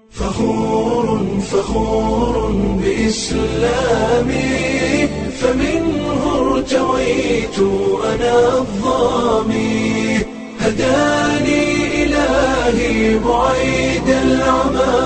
فخور فخور بإسلامي فمنه ارتويت أنا الظامي هداني إلهي بعيد العمى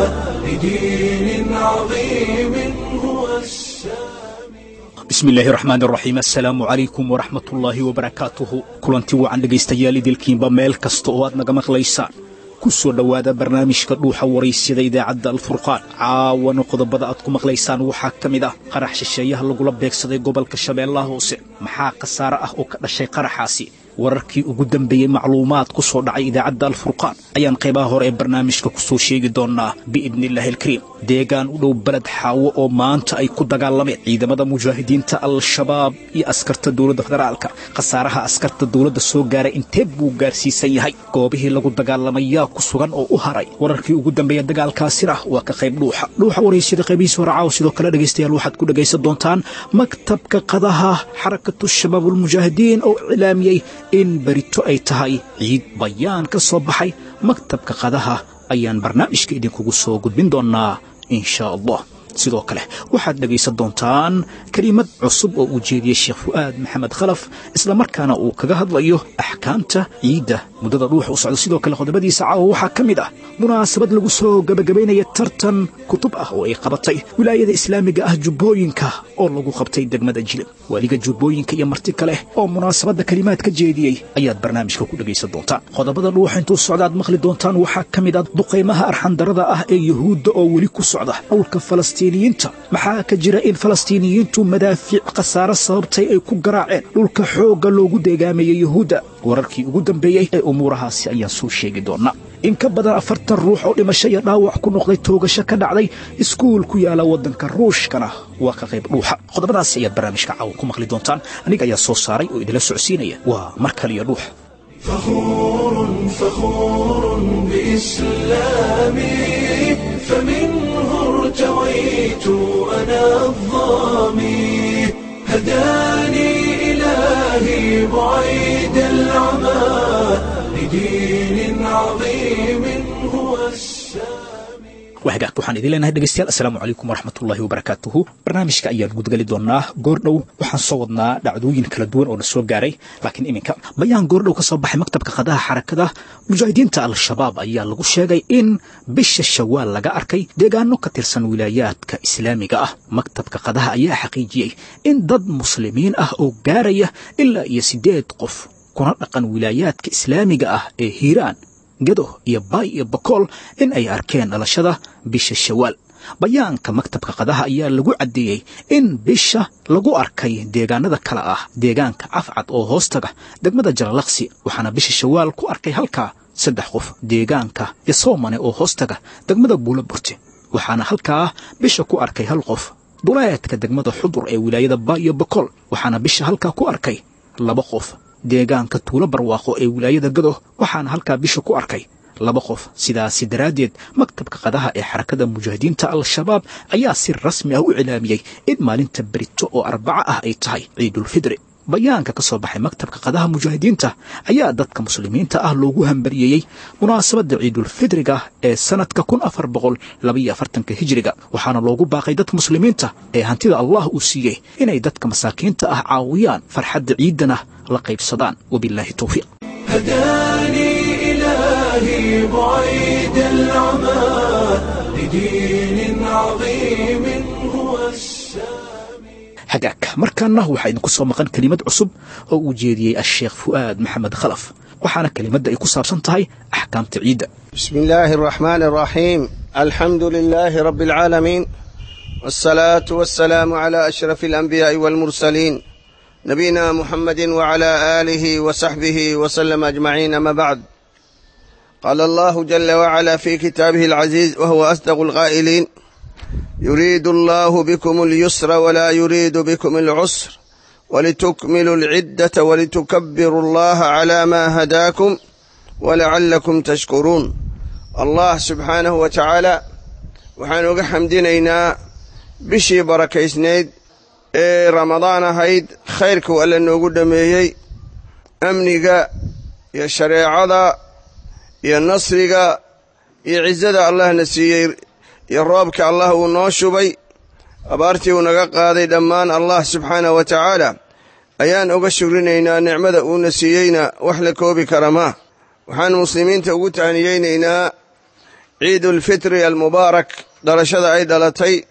لدين عظيم هو السامي bismillaahi raxmaan raxiim assalaamu calaykum waraxmatullaahi wabarakaatuhu kulanti wacan dhegaystayaal idilkiinba meel kasta oo aad naga maqlaysaan ku soo dhowaada barnaamijka dhuuxa waraysyada idaacadda alfurqaan caawana qodobada aad ku maqlaysaan waxaa ka mid ah qarax shisheeyaha lagula beegsaday gobolka shabeellaha hoose maxaa khasaare ah oo ka dhashay qaraxaasi wararkii ugu dambeeyey macluumaad ku soo dhacay idaacadda alfurqaan ayaan qaybaha hore ee barnaamijka ku soo sheegi doonnaa biidniillaahi alkariim deegaan u dhow beled xaawo oo maanta ay ku dagaalameen ciidamada mujaahidiinta al-shabaab iyo askarta dowladda federaalka khasaaraha askarta dowladda soo gaaray intee buu gaarsiisan yahay goobihii lagu dagaalamayaa ku sugan oo u haray wararkii ugu dambeeya dagaalkaasina waa ka qayb dhuuxa dhuuxa waraysyada qaybihiisa hore caawa sidoo kale dhegaystayaal waxaad ku dhegaysan doontaan maktabka qadaha xarakatu shabaab ulmujaahidiin oo iclaamiyey in berito ay tahay ciid bayaan ka soo baxay maktabka qadaha ayaan barnaamijka idinkugu soo gudbin doonnaa in shaa allah sidoo kale waxaad dhegaysan doontaan kelimad cusub oo uu jeediyey sheekh fu'aad maxamed khalaf islamarkaana uu kaga hadlayo axkaamta ciidda muddada dhuuxa u socda sidoo kale qodobadiisa caawa waxaa ka mid ah munaasabad lagu soo gebagabaynaya tartan kutub ah oo ay qabatay wilaayada islaamiga ah jubbooyinka oo lagu qabtay degmada jilib waaliga jubbooyinka iyo marti kale oo munaasabadda kelimaad ka jeediyey ayaad barnaamijka ku dhegaysan doontaan qodobada dhuuxa intuu socda aad maqli doontaan waxaa ka mid ah duqaymaha arxandarada ah ee yuhuudda oo weli ku socda dhulka falastiiniyiinta maxaa ka jira in falastiiniyiintu madaafiic khasaare sababtay ay ku garaaceen dhulka xoogga loogu deegaamayay yuhuudda wararkii ugu dambeeyey ee umuurahaasi ayaan soo sheegi doonnaa in ka badan afartan ruux oo dhimasho iyo dhaawac ku noqday toogasho ka dhacday iskuul ku yaala waddanka ruushkana waa ka qayb dhuuxa qodobadaasi ayaad barnaamijka caawa ku maqli doontaan aniga ayaa soo saaray oo idinla socodsiinaya waa mar kaliyo dhuuxa فخور فخور بإسلامي فمنه ارتويت أنا الظامي هداني إلهي بعيد العمى لدين عظيم هو السامي wahagaag waxaan idin leenahay dhegaystayaal assalaamu calaykum waraxmatullaahi wabarakaatuhu barnaamijka ayaan gudgali doonnaa goordhow waxaan soo wadnaa dhacdooyin kala duwan oo na soo gaaray laakiin iminka bayaan goordhow ka soo baxay maktabka qadaha xarakada mujaahidiinta al-shabaab ayaa lagu sheegay in bisha shawaal laga arkay deegaano ka tirsan wilaayaadka islaamiga ah maktabka qadaha ayaa xaqiijiyey in dad muslimiin ah oo gaaraya ilaa iyo siddeed qof kuna dhaqan wilaayaadka islaamiga ah ee hiiraan gado iyo baay iyo bakool in ay arkeen dhalashada bisha shawaal bayaanka maktabka qadaha ayaa lagu caddeeyey in bisha lagu arkay deegaanada kale ah deegaanka cafcad oo hoostaga degmada jalalaqsi waxaana bisha shawaal ku arkay halkaa saddex qof deegaanka yasoomane oo hoostaga degmada buula burte waxaana halkaa bisha ku arkay hal qof duleedka degmada xudur ee wilaayada baay iyo bakool waxaana bisha halkaa ku arkay laba qof deegaanka tuulo barwaaqo ee wilaayada gado waxaana halkaa bisha ku arkay laba qof sidaasi daraaddeed maktabka qadaha ee xarakada mujaahidiinta al-shabaab ayaa si rasmi ah u cilaamiyey in maalinta berito oo arbaco ah ay tahay ciidulfidri bayaanka ka soo baxay maktabka qadaha mujaahidiinta ayaa dadka muslimiinta ah loogu hambariyeeyey munaasabadda ciidulfidriga ee sannadka kun afar boqol labaiyo afartanka hijiriga waxaana loogu baaqay dadka muslimiinta ee hantida allah uu siiyey inay dadka masaakiinta ah caawiyaan farxadda ciiddana la qaybsadaan wabilaahi towfiiq هداني إلهي بعيد العمى لدين عظيم هو السامي hagaag markaana waxaa idinku soo maqan kelimad cusub oo uu jeediyey asheekh fu'aad maxamed khalaf waxaana kelimadda ay ku saabsan tahay axkaamta ciidda بسم الله الرحمن الرحيم الحمد لله رب العالمين والصلاة والسلام على أشرف الأنبياء والمرسلين نبينا محمد وعلى آله وصحبه وسلم أجمعين أما بعد قال الله جل وعلا في كتابه العزيز وهو أصدق القائلين يريد الله بكم اليسر ولا يريد بكم العسر ولتكملوا العدة ولتكبروا الله على ما هداكم ولعلكم تشكرون الله سبحانه وتعالى waxaan uga xamdinaynaa bishii barakaysnayd ee ramadaan ahayd khayrkuu alle noogu dhammeeyey amniga iyo shareecada iyo nasriga iyo cizada allahna siiyey iyo roobka allah uu noo shubay abaartii uu naga qaaday dhammaan allah subxaanah wa tacaala ayaan uga shugrinaynaa nicmada uuna siiyeyna wax la koobi kara maa waxaan muslimiinta ugu tahniyeynaynaa ciidulfitri almubaarak dhalashada ay dhalatay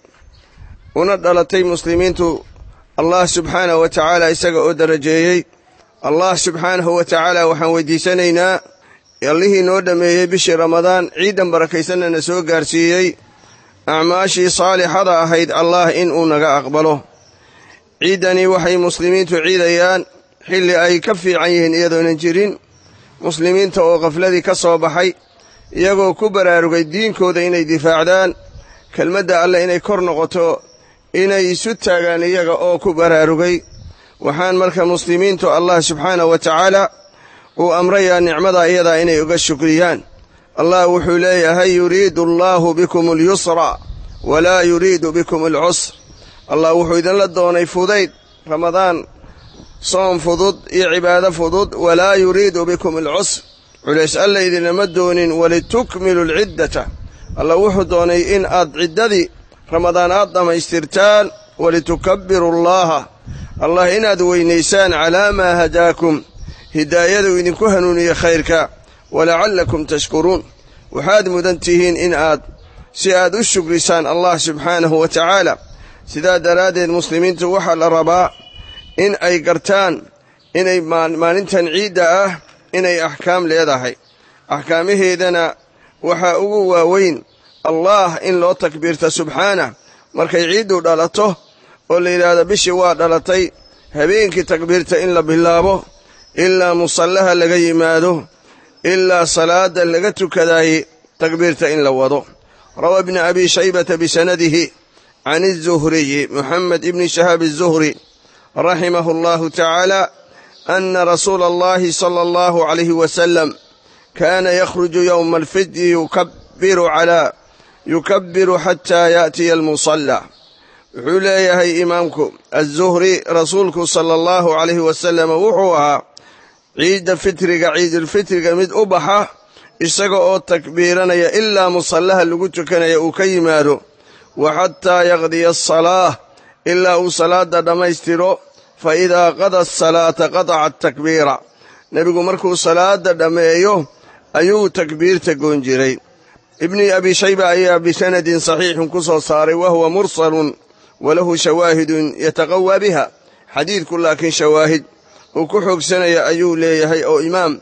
una dhalatay muslimiintu allah subxaanah wa tacaala isaga oo darajeeyey allah subxaanahu wa tacaala waxaan weydiisanaynaa allihii noo dhammeeyey bishii ramadaan ciidan barakaysanna na soo gaarsiiyey acmaashii saalixada ahayd allah in uu naga aqbalo ciiddani waxay muslimiintu ciidayaan xilli ay ka fiican yihiin iyadoonan jirin muslimiinta oo khafladii ka soo baxay iyagoo ku baraarugay diinkooda inay difaacdaan kelmadda alleh inay kor noqoto inay isu taagaan iyaga oo ku baraarugay waxaan marka muslimiintu allah subxaanah wa tacaala uu amrayaa nicmada iyadaa inay uga shukriyaan allah wuxuu leeyahay yuriidu allaahu bikum alyusra walaa yuriidu bikum alcusr allah wuxuu idinla doonay fudayd ramadaan soom fudud iyo cibaado fudud walaa yuriidu bikum alcusr culays alla idinlama doonin walitukmilu alciddata allah wuxuu doonay in aad ciddadii ramadaan aad dhammaystirtaan walitukabbiru allaaha allah inaad weynaysaan calaa maa hadaakum hidaayaduu idinku hanuuniye khayrka walacallakum tashkuruun waxaad mudan tihiin in aad si aad u shugrisaan allah subxaanahu wa tacaala sidaa daraaddeed muslimiintu waxaa la rabaa in ay gartaan inay maalintan ciidda ah inay axkaam leedahay axkaamaheedana waxaa ugu waaweyn allah in loo takbiirta subxaanah markay ciiddu dhalato oo la yidhaahdo bishii waa dhalatay habeenkii takbiirta in la bilaabo ilaa musallaha laga yimaado ilaa salaada laga tukadaayey takbiirta in la wado rawaa ibni abi shaybata bisanadihi can الzuhriyi moxamed ibni shahaab الzuhri raximahu اllahu tacaala ana rasuula اllahi salى اllahu عalayhi wasalam kaana yakhruju yowma alfidyi yukabiru calaa yukabiru xataa yaأtiya almusalla wuxuu leeyahay imaamku aلzuhri rasuulku sala اllahu عalayhi wasalam wuxuu ahaa ciidda fitriga ciidulfitriga mid u baxa isaga oo takbiiranaya ilaa musallaha lagu tukanaya uu ka yimaado wa xataa yaqdiya asalaah ilaa uu salaadda dhammaystiro fa idaa qada asalaata qataca atakbiira nebigu markuu salaadda dhammeeyo ayuu takbiirta goon jiray ibni abi shayba ayaa bisanadin saxiixin ku soo saaray wa huwa mursalun walahu shawaahidun yataqawaa biha xadiidku laakiin shawaahid uu ku xoogsanaya ayuu leeyahay oo imaam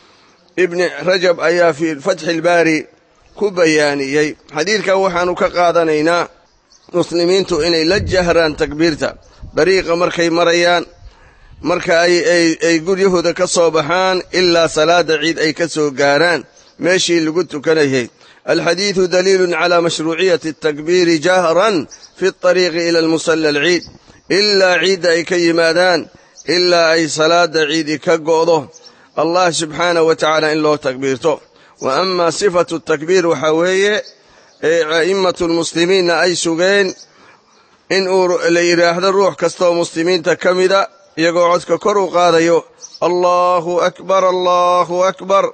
ibni rajab ayaa fii fatxi ilbaari ku bayaaniyey xadiidkan waxaannu ka qaadanaynaa muslimiintu inay la jahraan takbiirta dariiqa markay marayaan marka ay guryahooda ka soo baxaan ilaa salaadda ciid ay ka soo gaaraan meeshii lagu tukanayay alxadiidu daliilun calaa mashruuciyati atakbiiri jahran fi اطariiqi ila almusalla alciid ilaa ciidda ay ka yimaadaan ilaa ay salaadda ciidi ka go'do allah subxaanahu wa tacaala in loo takbiirto wa amaa sifatu takbiir waxaa weeye ee a'immatu lmuslimiinna ay sugeen in uu la yidhaahdo ruux kastaoo muslimiinta ka mida iyagoo codka kor u qaadayo allahu akbar allahu akbar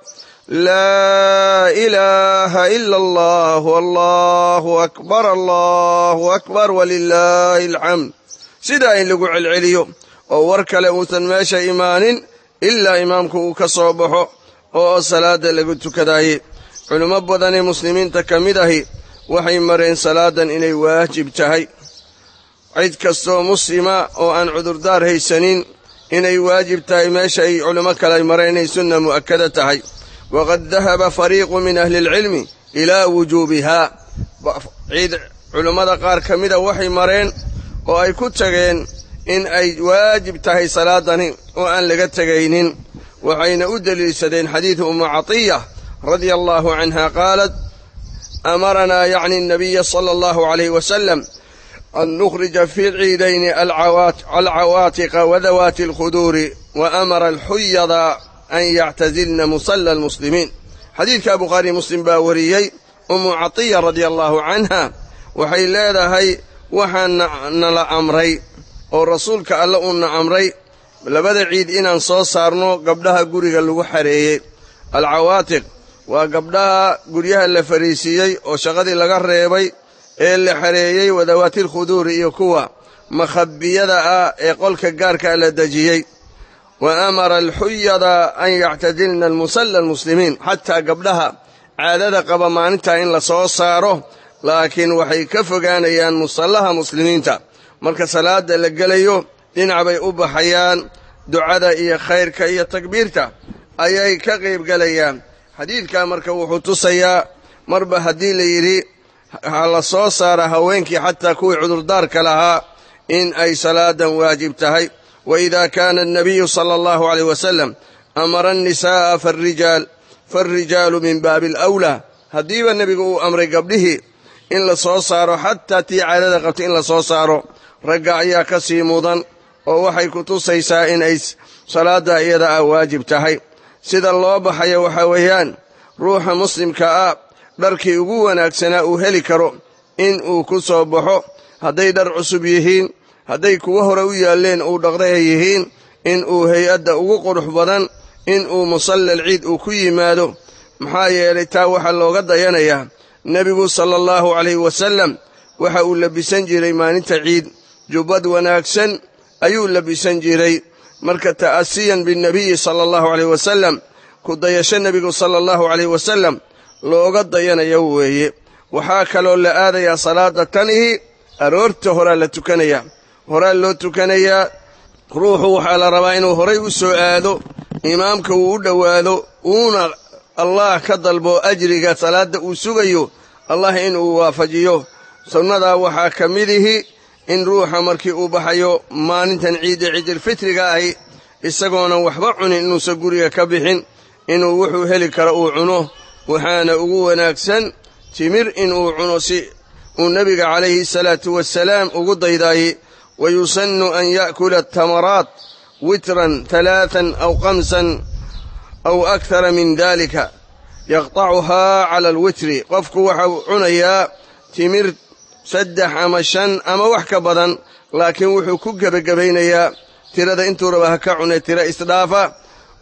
laa ilaaha ila allahu allahu akbar allahu akbar walilaahi alxamd sidaa in lagu celceliyo oo war kale uusan meesha imaanin ilaa imaamku uu ka soo baxo oo salaadda lagu tukadaayey culimmo badanee muslimiinta ka mid ahi waxay mareen salaadan inay waajib tahay cid kastoo muslima oo aan cudurdaar haysanin inay waajib tahay meesha ay culimmo kale mareen inay sunna mu'akkada tahay waqad dahaba fariiqu min ahli alcilmi ilaa wujuubihaa ciid culimmada qaar ka mida waxay mareen oo ay ku tageen in ay waajib tahay salaadani oo aan laga tegaynin waxayna u deliilsadeen xadiidu ummu catiya radia allahu canha qaalat amaranaa yacni الnabiya sala allahu alayh wasalam an nukhrija fi ciidayni alcawaatiqa wadawaati اlkhuduuri wa amara alxuyada an yactazilna musala almuslimiin xadiidka bukhaari muslim baa wariyey ummu catiya radia allahu canha waxay leedahay waxaa nala amray oo rasuulka alle uuna amray labada ciid inaan soo saarno gabdhaha guriga lagu xareeyey alcawaatiq waa gabdhaha guryaha la fariisiiyey oo shaqadii laga reebay ee la xareeyey wadawaatil khuduuri iyo kuwa makhabiyada ah ee qolka gaarkaa la dejiyey wa amara alxuyada an yactadilna almusalla almuslimiin xataa gabdhaha caadada qaba maalintaa in la soo saaro laakiin waxay ka fogaanayaan musallaha muslimiinta marka salaada la gelayo dhinac bay u baxayaan ducada iyo khayrka iyo takbiirta ayay ka qaybgelayaan xadiidkaa marka wuxuu tusayaa marba haddii la yidhi ha la soo saara haweenkii xataa kuwii cudurdaarka lahaa in ay salaadan waajib tahay wa idaa kaana annabiyu sala allahu caleyh wasalam amara annisaa'a faarijaal faalrijaalu min baabi alawlaa haddiiba nebigu uu amray gabdhihii in la soo saaro xataa tii caadada qabtay in la soo saaro ragga ayaa ka sii mudan oo waxay ku tusaysaa in ay salaadda iyada ah waajib tahay sida loo baxayo waxaa weeyaan ruuxa muslimka ah dharkii ugu wanaagsanaa uu heli karo in uu ku soo baxo hadday dhar cusub yihiin hadday kuwo hore u yaalleen uu dhaqday ay yihiin in uu hay-adda ugu qurux badan in uu musallal ciid uu ku yimaado maxaa yeelay taa waxaa looga dayanayaa nebigu sala allahu calayhi wasallam waxa uu labisan jiray maalinta ciid jubbad wanaagsan ayuu labisan jiray marka ta'asiyan binnebiyi sala allahu calayh wasalam ku dayasho nebigu sala allahu calayh wasalam looga dayanayo weeye waxaa kaloo la aadayaa salaada tanihi aroorta horaa la tukanayaa horaa loo tukanayaa ruuxu waxaa la rabaa inuu horay u soo aado imaamka uu u dhowaado uuna allah ka dalbo ajriga salaadda uu sugayo allah inuu waafajiyo sunnadaa waxaa ka midihi in ruuxa markii uu baxayo maalintan ciidda ciidilfitriga ahi isagoonan waxba cunin inuusan guriga ka bixin inuu wuxuu heli karo uu cuno waxaana ugu wanaagsan timir inuu cuno si uu nebiga calayhi salaatu wasalaam ugu daydaayey wa yusannu an ya'kula atamaraat witran talaatan aw kamsan aw akhara min dalika yaqtacuhaa cala alwitri qofku waxau cunayaa timir saddex ama shan ama wax ka badan laakiin wuxuu ku gebagabaynayaa tirada intuu raba ha ka cunay tiro isdhaafa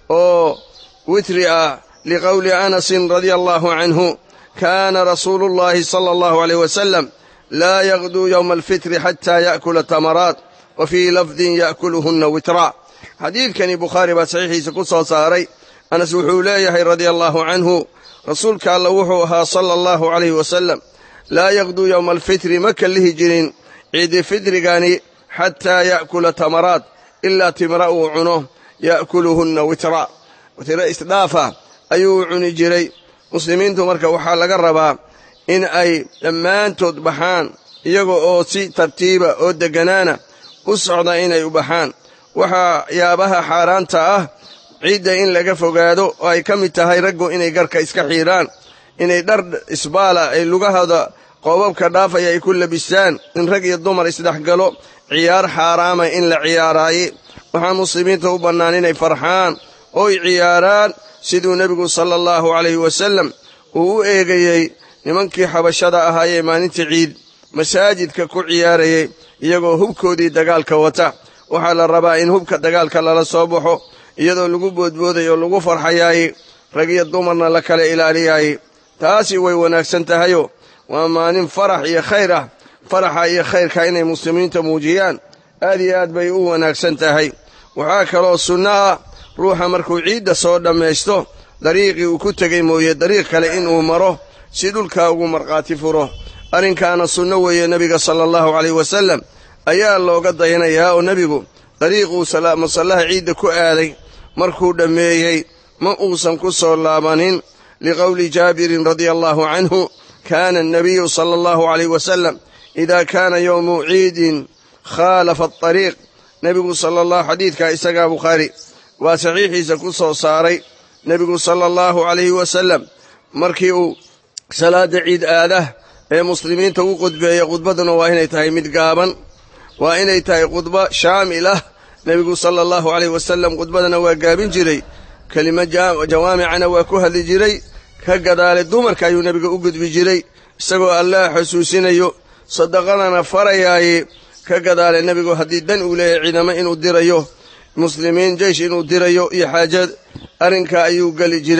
oo witri ah liqowli anasin radia allahu canhu kaana rasuulu llahi sala allahu aleyh wasalam laa yaqduu yowma alfitri xataa ya'kula tamaraat wa fii lafdin ya'kuluhunna witraa xadiidkani bukhaari baa saxiixiisa ku soo saaray anas wuxuu leeyahay radia allahu canhu rasuulka alla wuxuu ahaa sala allahu calayhi wasalam laa yaqduu yowma alfitri ma kallihi jirin ciidi fitrigani xataa ya'kula tamaraat ilaa timra uu cuno ya'kuluhunna witraa tiro isdhaafa ayuu cuni jiray muslimiintu marka waxaa laga rabaa in ay dhammaantood baxaan iyaga oo si tartiiba oo degganaana u socda inay u baxaan waxaa yaabaha xaaraanta ah ciidda in laga fogaado oo ay ka mid tahay raggu inay garka iska xiidhaan inay dhar isbaala ay lugahooda qoobabka dhaafaya ay ku labistaan in rag iyo dumar isdhexgalo ciyaar xaaraama in la ciyaaraaye waxaa muslimiinta u bannaan inay farxaan ooy ciyaaraan siduu nebigu sala allahu calayhi wasallam uu u eegayey nimankii xabashada ahaayee maalinta ciid masaajidka ku ciyaarayay iyagoo hubkoodii dagaalka wata waxaa la rabaa in hubka dagaalka lala soo baxo iyadoo lagu boodboodayo o lagu farxayaaye rag iyo dumarna la kala ilaaliyaaye taasi way wanaagsan tahayo waa maalin farax iyo khayr ah faraxa iyo khayrka inay muslimiinta muujiyaan aad iyo aad bay u wanaagsan tahay waxaa kaloo sunno ah ruuxa markuu ciidda soo dhammaysto dariiqii uu ku tegay mooye dariiq kale inuu maro si dhulkaa ugu markhaati furo arrinkaana sunno weeye nebiga sala allahu calayh wasallam ayaa looga dayanayaa oo nebigu dariiquu masallaha ciidda ku aaday markuu dhammeeyey ma uusan ku soo laabanin liqowli jaabirin radia allahu canhu kaana annabiyu sala allahu calayh wasalam idaa kaana yowmu ciidin khaalafa adariiq nebigu sala allahu xadiidkaa isagaa bukhaari waa saxiixiisa ku soo saaray nebigu sala allahu calayhi wasalam markii uu salaadda ciid aadah ee muslimiinta u qudbeeya khudbadduna waa inay tahay mid gaaban waa inay tahay khudbo shaamil ah nebigu sala allahu calayh wasalam khudbadana waa gaabin jiray kelimo jawaamicana waa ku hadli jiray ka gadaale dumarka ayuu nebiga u gudbi jiray isagoo allaah xusuusinayo sadaqadana farayaaye ka gadaale nebigu haddii dan uu leeyahay ciidamo inuu dirayo muslimiin jeysh inuu dirayo iyo xaajad arrinkaa ayuu geli jiray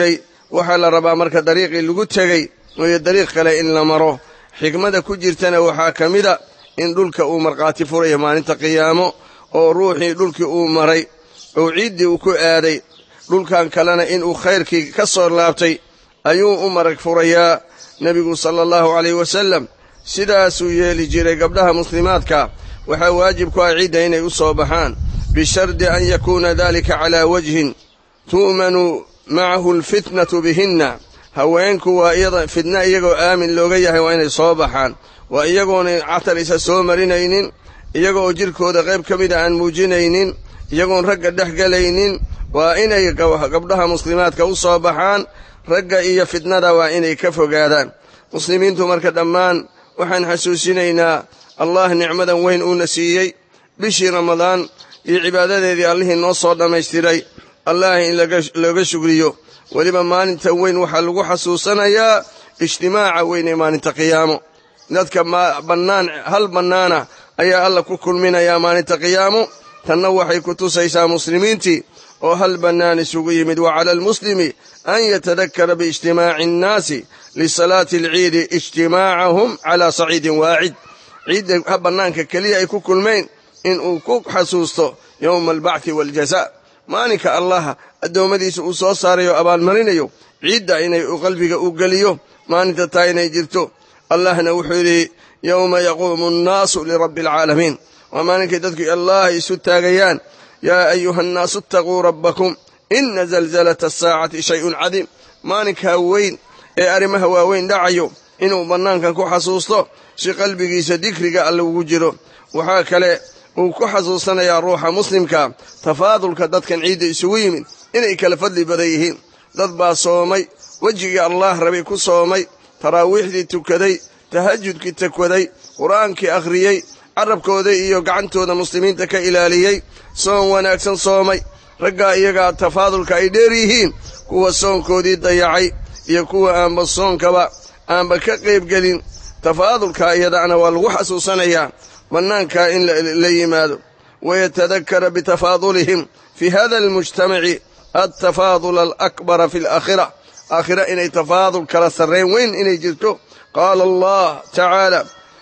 waxaa la rabaa marka dariiqii lagu tegey mooyo dariiq kale in la maro xikmada ku jirtana waxaa ka mida in dhulka uu markhaati furayo maalinta qiyaamo oo ruuxii dhulkii uu maray oo ciiddii uu ku aaday dhulkan kalena inuu khayrkii ka soo laabtay ayuu u marag furayaa nebigu sala allahu calayh wasallam sidaasuu yeeli jiray gabdhaha muslimaadka waxaa waajib ku ah ciidda inay u soo baxaan bishardi an yakuuna dalika calaa wajhin tu'manu macahu alfitnatu bihinna haweenku waa iyada fitna iyagoo aamin looga yahay waa inay soo baxaan waa iyagoona catar isa soo marinaynin iyagooo jidhkooda qayb ka mida aan muujinaynin iyagoon ragga dhex gelaynin waa inay gabdhaha muslimaadka u soo baxaan ragga iyo fitnada waa inay ka fogaadaan muslimiintu marka dhammaan waxaan xasuusinaynaa allah nicmadan weyn uuna siiyey bishii ramadaan iyo cibaadadeedii allihii noo soo dhammaystiray allah in looga shugriyo weliba maalinta weyn waxaa lagu xasuusanayaa ijtimaaca weyn ee maalinta qiyaamo dadka bannaan hal bannaana ayaa alla ku kulminayaa maalinta qiyaamo tanna waxay ku tusaysaa muslimiintii oo hal bannaan isugu yimid wa cala almuslimi an yatadakkara biijtimaaci annaasi lisalaati alciidi ijtimaacahum calaa saciidin waacid ciidda bannaanka keliya ay ku kulmayn inuu ku xasuusto yowma albacthi waaljazaa maalinka allah addoommadiisa uu soo saarayo abaalmarinayo ciidda inay qalbiga u geliyo maalinta taa inay jirto allahna wuxuu yidhi yowma yaquumu annaasu lirabbi alcaalamiin waa maalinkay dadku allah isu taagayaan yaa ayuha annaasu itaquu rabbakum ina zalzalata asaacati shayun cadiim maalinkaa weyn ee arrimaha waaweyn dhacayo inuu bannaankan ku xasuusto si qalbigiisa dikriga alle ugu jiro waxaa kale uu ku xasuusanayaa ruuxa muslimka tafaadulka dadkan ciidda isugu yimid inay kala fadli badan yihiin dad baa soomay wejigii allaah rabay ku soomay taraawiixdii tukaday tahajudkii takwaday qur-aankii akhriyey carabkooda iyo gacantooda muslimiinta ka ilaaliyey soon wanaagsan soomay raggaa iyagaa tafaadulka ay dheer yihiin kuwa soonkoodii dayacay iyo kuwa aanba soonkaba aanba ka qaybgelin tafaadulka iyadaana waa lagu xasuusanayaa bannaankaa in la yimaado wayatadakkara bitafaadulihim fii hada almujtamaci altafaadula alakbara fi alaakhira aakhira inay tafaadul kala sarrayn weyn inay jirto qaala allah tacaala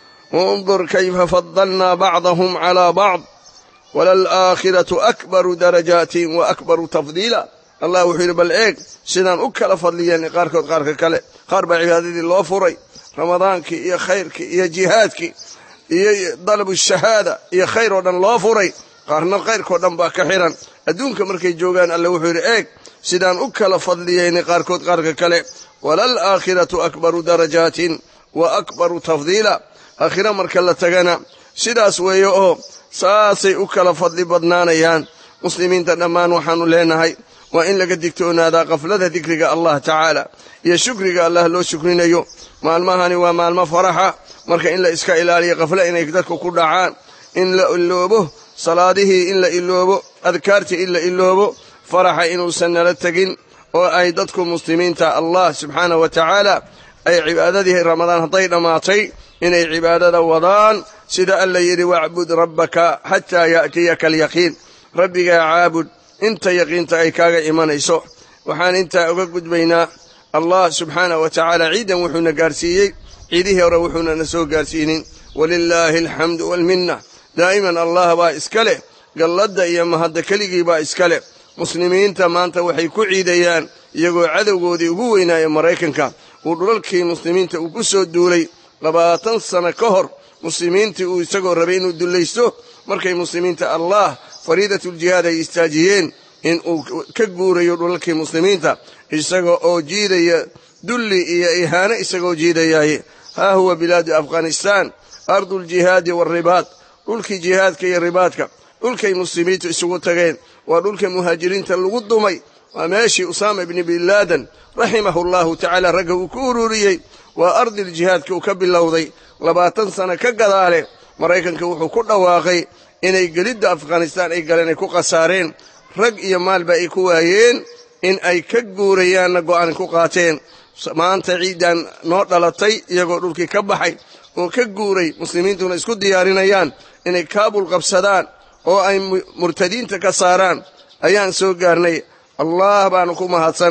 undur kayfa fadalnaa bacdahum calaa bacd walalaakhiratu akbaru darajaatin wa akbaru tafdiila allah wuxuu yidhi bal eeg sidaan u kala fadliyeen qaarkood qaarka kale qaar baa cibaadadii loo furay ramadaankii iyo khayrkii iyo jihaadkii iyo dalabu shahaada iyo khayr oo dhan loo furay qaarna khayrkao dhan baa ka xihan adduunka markay joogaan alle wuxuu yidhi eeg sidaan u kala fadliyeynay qaarkood qaarka kale walalaakhiratu akbaru darajaatin wa akbaru tafdiila aakhira marka la tagana sidaas weeye oo saasay u kala fadli badnaanayaan muslimiinta dhammaan waxaannu leenahay waa in laga digtoonaadaa qaflada dikriga allah tacaala iyo shukriga allah loo shukrinayo maalmahani waa maalmo faraxa marka in la iska ilaaliyo qaflo inay dadku ku dhacaan in la iloobo salaadihii in la iloobo adkaartii in la iloobo faraxa inuusan nala tegin oo ay dadku muslimiinta allah subxaanah wa tacaala ay cibaadadii ramadaan hadday dhammaatay inay cibaadada wadaan sida alla yidhi wacbud rabbaka xataa ya'tiyaka alyaqiin rabbigaa caabud inta yaqiinta ay kaaga imanayso waxaan intaa uga gudbaynaa allah subxaanah wa tacaala ciidan wuxuuna gaarsiiyey ciidihii hore wuxuuna na soo gaarsiinin walilaahi alxamdu waalminna daa'iman allah baa iska leh galladda iyo mahadda keligii baa iska leh muslimiinta maanta waxay ku ciidayaan iyagoo cadowgoodii ugu weynaaya maraykanka uu dhulalkii muslimiinta uu ku soo duulay labaatan sano ka hor muslimiintii uu isagoo rabay inuu dullaysto markay muslimiinta allah fariidatuljihaad ay istaajiyeen in uu ka guurayo dhulalkii muslimiinta isaga oo jiidaya dulli iyo ihaano isagoo jiidayaaye haa huwa bilaadu afghanistaan arduljihaadi waalribaad dhulkii jihaadka iyo ribaadka dhulkay muslimiintu isugu tageen waa dhulka muhaajiriinta lagu dumay waa meeshii usaama ibni bin laadan raximahu allahu tacaala ragga uu ku ururiyey waa ardil jihaadka uu ka bilowday labaatan sano ka gadaale maraykanka wuxuu ku dhawaaqay inay gelidda afghanistaan ay galeen ay ku khasaareen rag iyo maalba ay ku waayeen in ay ka guurayaanna go'aan ku qaateen maanta ciiddan noo dhalatay iyagoo dhulkii ka baxay oo ka guuray muslimiintuna isku diyaarinayaan inay kaabul qabsadaan oo ay murtadiinta ka saaraan ayaan soo gaarnay allah baanu ku mahadsan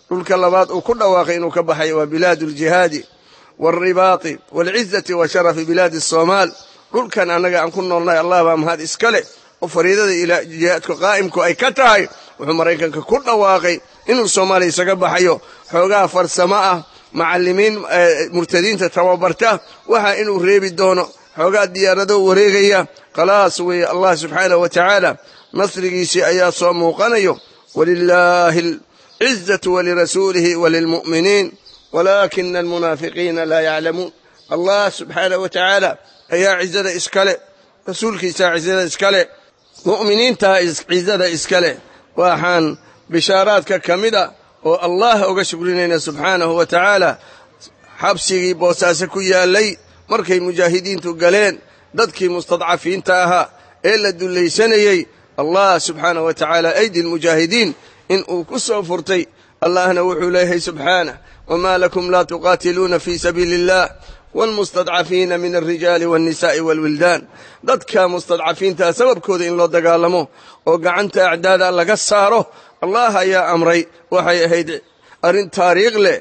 dhulka labaad uu ku dhawaaqay inuu ka baxayo waa bilaadu aljihaadi waalribaati waalcizati wa sharafi bilaadi asoomaal dhulkan annaga aan ku noolnahay allah baa mahad iska leh oo fariidada jihaadku qaa'imku ay ka tahay wuxuu maraykanka ku dhawaaqay inuu soomaaliya isaga baxayo xoogaha farsamo ah macallimiin murtadiinta tababarta waxa inuu reebi doono xoogaa diyaarado wareegaya khalaas weeye allah subxaanahu wa tacaala nasrigiisii ayaa soo muuqanayo walilaahi alcizatu walirasuulihi walilmu'miniin walaakina almunaafiqiina laa yaclamuun allah subxaanahu wa tacaala ayaa cizada iskale rasuulkiisaa cizada iskale mu'miniintaa cizada iskale waxaan bishaaraadka ka mid a oo allah uga shukrinayna subxaanahu wa tacaala xabsigii boosaaso ku yaallay markay mujaahidiintu galeen dadkii mustadcafiinta ahaa ee la dullaysanayey allah subxaanahu wa tacaala aydi lmujaahidiin in uu ku soo furtay allahna wuxuu leeyahay subxaanah wamaa lakum laa tuqaatiluuna fii sabiili illah waalmustadcafiina min alrijaali waalnisaa'i waalwildaan dadka mustadcafiintaa sababkooda in loo dagaalamo oo gacanta acdaada laga saaro allah ayaa amray waxay ahayd arrin taariikh leh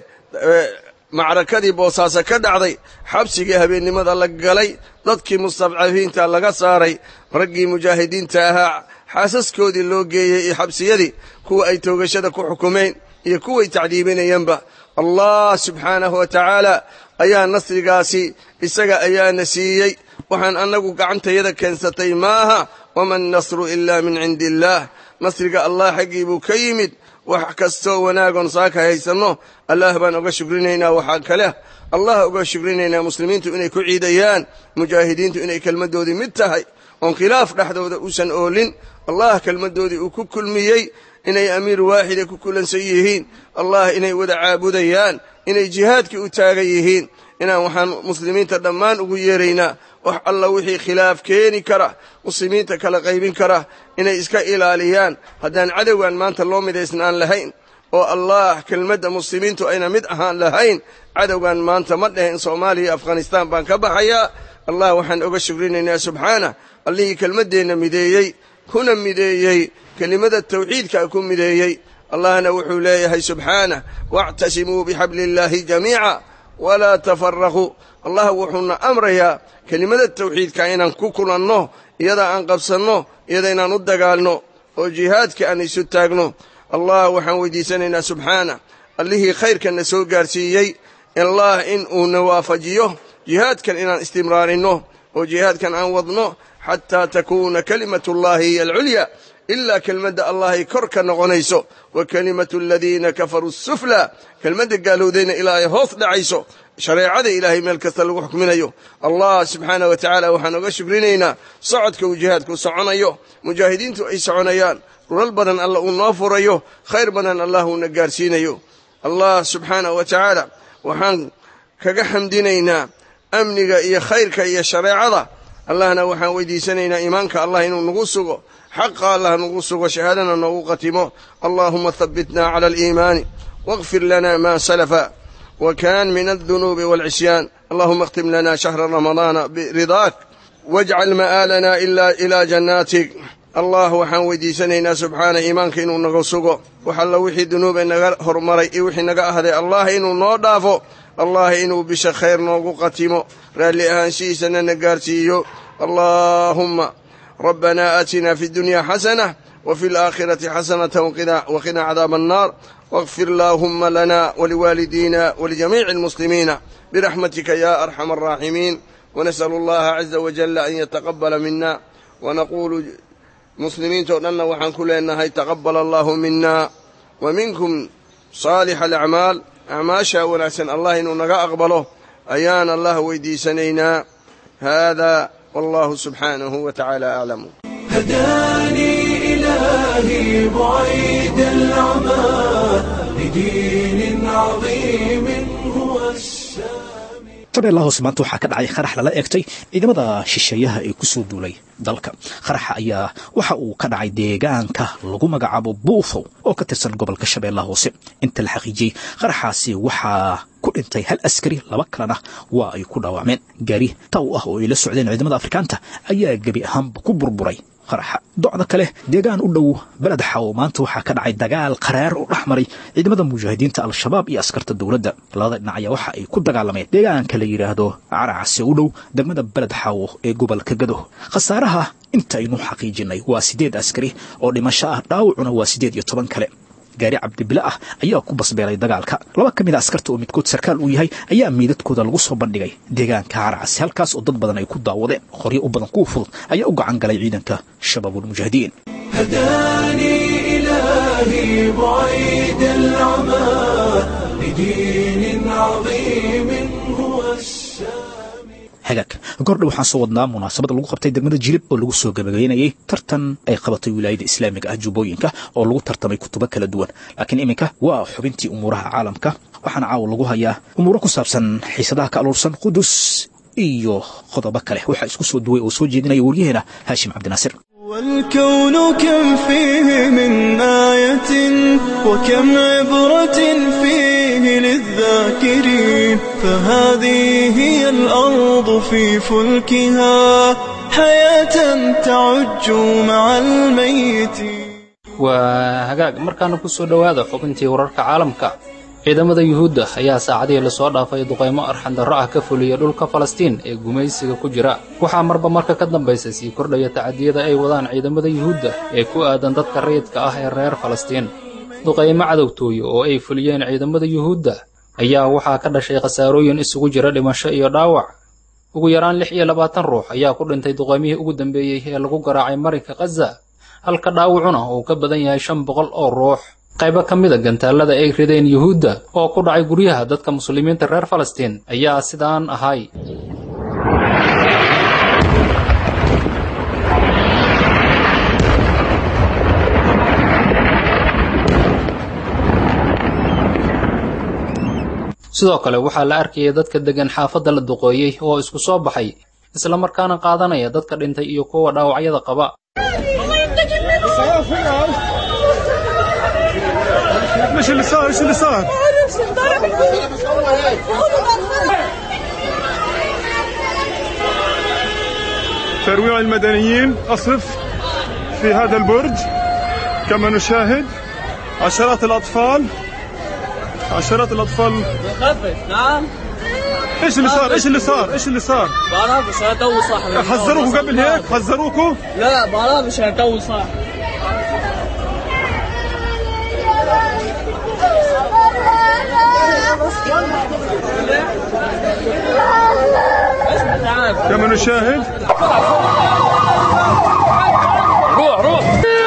macrakadii boosaaso ka dhacday xabsigii habeennimada la galay dadkii mustadcafiinta laga saaray raggii mujaahidiinta ahaa xaasaskoodii loo geeyey iyo xabsiyadii kuwa ay toogashada ku xukumeen iyo kuway tacdiibinayanba allah subxaanahu wa tacaala ayaa nasrigaasi isaga ayaana siiyey waxaan annagu gacantayada keensatay maaha wama annasru ilaa min cindi illaah nasriga allah xaggii buu ka yimid wax kastoo wanaagoon saaka haysanno allah baan uga shukrinaynaa waxaa kale allah uga shukrinaynaa muslimiintu inay ku ciidayaan mujaahidiintu inay kelmaddoodii mid tahay oon khilaaf dhexdooda uusan oolin allah kelmaddoodii uu ku kulmiyey inay amiir waaxida ku kulansan yihiin allah inay wada caabudayaan inay jihaadkii u taagan yihiin inaan waxaan muslimiinta dhammaan ugu yeeraynaa wax alla wixii khilaaf keeni kara muslimiinta kala qaybin kara inay iska ilaaliyaan haddaan cadowgan maanta loo midaysnaan lahayn oo allah kelmadda muslimiintu ayna mid ahaan lahayn cadowgan maanta ma dhehen soomaaliya afghanistaan baan ka baxayaa allah waxaan oga shukrinaynaa subxaanah allihii kelmaddeenna mideeyey kuna mideeyey kelimada tawxiidkaa ku mideeyey allahna wuxuu leeyahay subxaanah waactasimuu bixabli illaahi jamiica walaa tafaraquu allah wuxuuna amrayaa kelimada tawxiidka inaan ku kulanno iyada aan qabsanno iyada inaan u dagaalno oo jihaadka aan isu taagno allah waxaan weydiisanaynaa subxaanah allihii khayrkanna soo gaarsiiyey allah in uuna waafajiyo jihaadkan inaan istimraarinno oo jihaadkan aan wadno xataa takuuna kalimatullahi hiya alculya ilaa kelmadda allahay kor ka noqonayso wa kelimatu aladiina kafaruu suflaa kelmadda gaalowdayna ilaa ay hoos dhacayso shareecada ilaahay meel kasta lagu xukminayo allah subxaanah wa tacaala waxaan oga shukrinaynaa socodka uu jihaadku soconayo mujaahidiintu ay soconayaan dhulal badan alla uu noo furayo khayr badan allah uuna gaarsiinayo allah subxaanah wa tacaala waxaan kaga xamdinaynaa amniga iyo khayrka iyo shareecada allahna waxaan weydiisanaynaa iimaanka allah inuu nagu sugo xaqa allah nagu sugo shahaadana noogu qatimo allahuma habitna cala aliimaani واغفر لنا ما سلف وكان من الذنوب والعصيان اللهم اختم لنا شهر رمضان برضاك واجعل مآلنا إلا إلى جناتك allah waxaan weydiisanaynaa subxaana iimaanka inuu naga sugo waxalla wixii dunuuba naga hormaray iyo wixii naga ahday allah inuu noo dhaafo allah inuu bisha khayr noogu qatimo raalli ahaanshihiisana na gaarsiiyo allaahumma rabbanaa aatina fi dunya xasanة وفي الآخرة حسنة وقنا عذاب النار واغفر اللهم لنا ولوالدينا ولجميع المسلمين برحمتك يا أرحم الراحمين ونسأل الله عز وجل أن يتقبل منا ونقول مسلمين تؤلنا وحن كل إنها تقبل الله منا ومنكم صالح الأعمال أعماشا ونسأل الله إنه نقا أقبله أيان الله ويدي سنينا هذا والله سبحانه وتعالى أعلم هداني إلهي بعيد العمى لدين عظيم هو السامي shabeellaha hoose maanta waxaa ka dhacay qarax lala eegtay ciidamada shisheeyaha ee ku soo duulay dalka qaraxa ayaa waxa uu ka dhacay deegaanka lagu magacaabo buufow oo ka tirsan gobolka shabeellaha hoose inta la xaqiijiyey qaraxaasi waxaa ku dhintay hal askari laba kalena waa ay ku dhaawacmeen gaari taw ah oo ay la socdeen ciidamada afrikaanta ayaa gebi ahaanba ku burburay qaraxa docda kale deegaan u dhow beled xaw maanta waxaa ka dhacay dagaal qaraar oo dhex maray ciidamada mujaahidiinta al-shabaab iyo askarta dowladda labada dhinac ayaa waxa ay ku dagaalameen deegaanka la yidhaahdo caracase u dhow degmada beled xawo ee gobolka gado khasaaraha intaynu xaqiijinay waa siddeed askari oo dhimasho ah dhaawacuna waa siddeed iyo toban kale gaari cabdibile ah ayaa ku basbeelay dagaalka laba ka mid a askarta oo midkood sarkaal uu yahay ayaa miidadkooda lagu soo bandhigay deegaanka caracase halkaas oo dad badan ay ku daawadeen qoryo u badan kuwa fudud ayaa u gacan galay ciidanka shabaabulmujaahidiin هداني إلهي بعيد العمى لدين عظيم هو السامي hagaag gordha waxaan soo wadnaa munaasabad lagu qabtay degmada jilib oo lagu soo gabagaynayay tartan ay qabatay wilaayada islaamiga ah jubbooyinka oo lagu tartamay kutubo kala duwan laakiin iminka waa xubintii umuuraha caalamka waxaana caawa lagu hayaa umuuro ku saabsan xiisadaha ka aluursan qudus iyo qodobo kale waxaa isku soo duway oo soo jeedinaya waryaheena haashim cabdinaasir والكون كم فيه من آية وكم عبرة فيه للذاكرين فهذه هي الأرض في فلكها حياة تعج مع الميتين waa hagaag markaana ku soo dhowaada xubintii wararka caalamka ciidamada yuhuudda ayaa saacadihii lasoo dhaafay duqaymo arxandarro ah ka fuliya dhulka falastiin ee gumaysiga ku jira waxaa marba marka ka dambaysa sii kordhaya tacadiyada ay wadaan ciidamada yuhuudda ee ku aadan dadka rayidka ah ee reer falastiin duqaymo cadowtooye oo ay fuliyeen ciidamada yuhuudda ayaa waxaa ka dhashay khasaarooyin isugu jira dhimasho iyo dhaawac ugu yaraan lix iyo labaatan ruux ayaa ku dhintay duqaymihii ugu dambeeyey ee lagu garaacay marinka khaza halka dhaawacuna uu ka badan yahay shan boqol oo ruux qaybo ka mida gantaalada ay rideen yuhuudda oo ku dhacay guryaha dadka muslimiinta reer falastiin ayaa sidaan ahay sidoo kale waxaa la arkayay dadka deggan xaafadda la duqooyey oo isku soo baxay isla markaana qaadanaya dadka dhintay iyo kuwa dhaawacyada qaba ايش اللي صار ايش اللي صار ترويع المدنيين اصف في هذا البرج كما نشاهد عشرات الاطفال عشرات الاطفال خفف نعم ايش اللي صار ايش اللي صار ايش اللي صار بعرف مش هتو صاحبي حذروكوا قبل هيك حذروكوا لا بعرف مش هتو صح كما نشاهد ruux ruux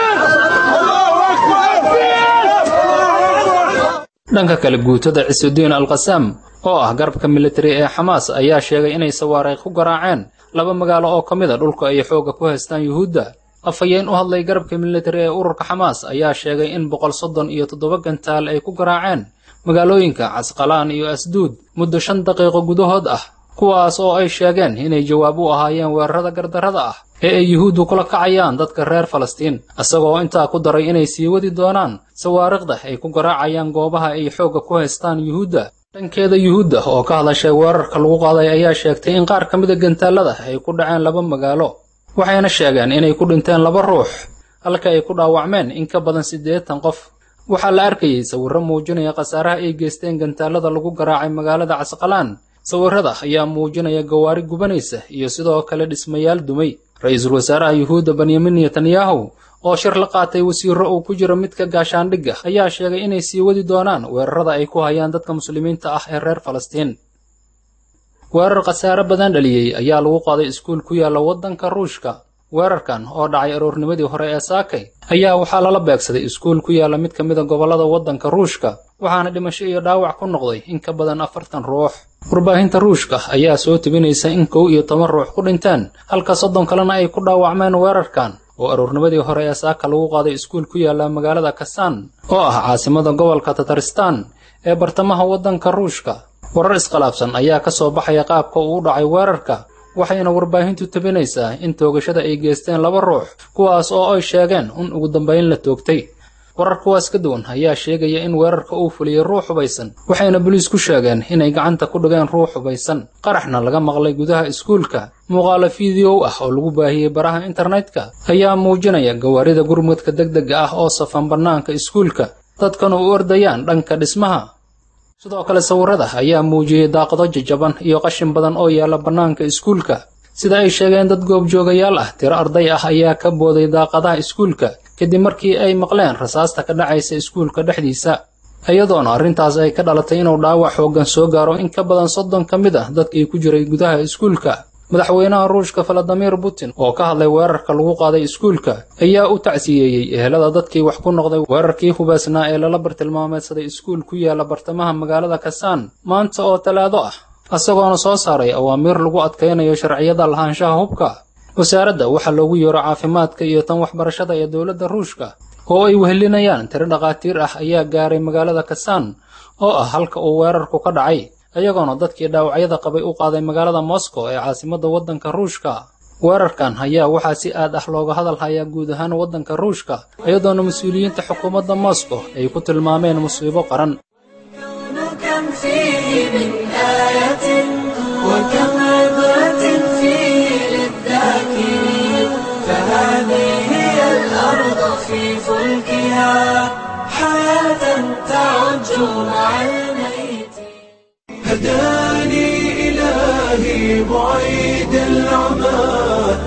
dhanka kale guutada cisudiin alqasaam oo ah garabka militari ee xamaas ayaa sheegay inay sawaariikh ku garaaceen laba magaalo oo ka mid a dhulka ay xoogga ku haystaan yuhuudda afhayeen u hadlay garabka militari ee ururka xamaas ayaa sheegay in boqol soddon iyo toddoba gantaal ay ku garaaceen magaalooyinka casqalaan iyo asduud muddo shan daqiiqo gudahood ah kuwaas oo ay sheegeen inay jawaab u ahaayeen weerarada gardarrada ah ee ay yuhuuddu kula kacayaan dadka reer falastiin isagoo intaa ku daray inay sii wadi doonaan sawaariikhda ay ku garaacayaan goobaha ay xoogga ku haystaan yuhuudda dhankeeda yuhuudda oo ka hadashay weerarka lagu qaaday ayaa sheegtay in qaar ka mida gantaalada ay ku dhaceen laba magaalo waxayna sheegeen inay ku dhinteen laba ruux halka ay ku dhaawacmeen in ka badan siddeetan qof waxaa la arkayey sawirro muujinaya khasaaraha ay geysteen gantaalada lagu garaacay magaalada casqalaan sawirrada ayaa muujinaya gawaari gubanaysa iyo sidoo kale dhismayaal dumay ra-iisul wasaaraha yuhuudda benyamin netanyahu oo shir la qaatay wasiirro uu ku jiro midka gaashaandhigga ayaa sheegay inay sii wadi doonaan weerarada ay ku hayaan dadka muslimiinta ah ee reer falastiin weerar khasaare badan dhaliyey ayaa lagu qaaday iskuul ku yaalla waddanka ruushka weerarkan oo dhacay aroornimadii hore ee saakay ayaa waxaa lala beegsaday iskuul ku yaalla mid ka mida gobollada waddanka ruushka waxaana dhimasho iyo dhaawac ku noqday in ka badan afartan ruux warbaahinta ruushka ayaa soo tebinaysa in kow iyo toban ruux ku dhinteen halka soddon kalena ay ku dhaawacmeen weerarkan oo aroornimadii hore ee saaka lagu qaaday iskuul ku yaalla magaalada kasaan oo ah caasimada gobolka tataristan ee bartamaha waddanka ruushka warar iskhilaafsan ayaa ka soo baxaya qaabka uu u dhacay weerarka waxayna warbaahintu tebinaysaa in toogashada ay geysteen laba ruux kuwaas oo ay sheegeen in ugu dambayn la toogtay warar kuwaas ka duwan ayaa sheegaya in weerarka uu fuliyey ruux hubaysan waxayna boliis ku sheegeen inay gacanta ku dhigeen ruux hubaysan qaraxna laga maqlay gudaha iskuulka muuqaalo fideow ah oo lagu baahiyey baraha internetka ayaa muujinaya gawaarida gurmudka degdega ah oo safan bannaanka iskuulka dadkana u ordayaan dhanka dhismaha sidoo kale sawirada ayaa muujiyey daaqado jajaban iyo qashin badan oo yaalla bannaanka iskuulka sida ay sheegeen dad goobjoogayaal ah tiro arday ah ayaa ka booday daaqadaha iskuulka kadib markii ay maqleen rasaasta ka dhacaysa iskuulka dhexdiisa iyadoona arrintaas ay ka dhalatay inuu dhaawac xooggan soo gaaro in ka badan soddon ka mid ah dadkii ku jiray gudaha iskuulka madaxweynaha ruushka valadimir putin oo ka hadlay weerarka lagu qaaday iskuulka ayaa u tacsiyeeyey ehelada dadkii wax ku noqday weerarkii hubaasnaa ee lala bartilmaameedsaday iskuul ku yaala bartamaha magaalada kasaan maanta oo talaado ah isagoona soo saaray awaamiir lagu adkaynayo sharciyada lahaanshaha hubka wasaaradda waxaa loogu yeero caafimaadka iyo tan waxbarashada ee dowladda ruushka oo ay wehelinayaan tiro dhakhaatiir ah ayaa gaaray magaalada kasaan oo ah halka uu weerarku ka dhacay iyagoona dadkii dhaawacyada qabay u qaaday magaalada moscow ee caasimadda waddanka ruushka weerarkan ayaa waxaa si aad ah looga hadal hayaa guud ahaan waddanka ruushka iyadoona mas-uuliyiinta xukuumadda moscow ay ku tilmaameen musiibo qaran كم فيه من آية وكم عبرة فيه للذاكرين فهذه هي الأرض في فلكها حياة تعج مع الميت هداني إلهي بعيد العمى